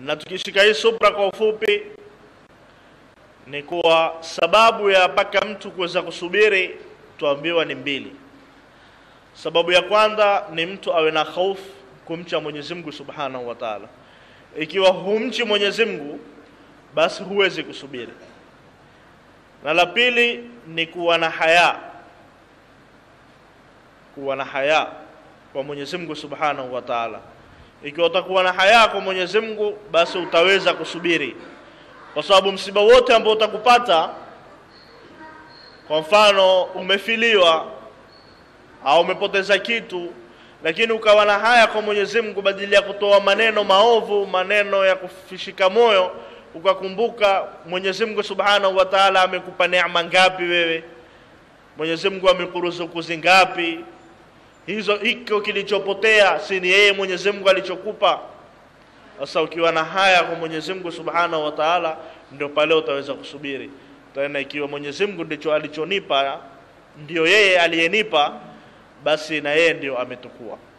na tukishika hii subra kwa ufupi ni kuwa sababu ya mpaka mtu kuweza kusubiri tuambiwa ni mbili sababu ya kwanza ni mtu awe na hofu kumcha Mwenyezi Mungu Subhanahu wa Ta'ala ikiwa humchi Mwenyezi Mungu basi huwezi kusubiri na la pili ni kuwa na haya kuwa na haya kwa Mwenyezi Mungu Subhanahu wa Ta'ala ikiwa utakuwa na haya kwa Mwenyezi Mungu basi utaweza kusubiri kwa sababu msiba wote ambao utakupata kwa mfano umefiliwa au umepoteza kitu lakini ukawa na haya kwa Mwenyezi Mungu badala ya kutoa maneno maovu maneno ya kufishika moyo ukakumbuka Mwenyezi Mungu Subhanahu wa Ta'ala amekupa neema ngapi wewe Mwenyezi Mungu amekuruzuku zingapi hizo hiko kilichopotea si ni yeye Mwenyezi Mungu alichokupa sasa ukiwa na haya kwa Mwenyezi Mungu Subhanahu wa Ta'ala ndio pale utaweza kusubiri tena ikiwa Mwenyezi Mungu ndicho alichonipa ndio yeye aliyenipa basi na yeye ndio ametukua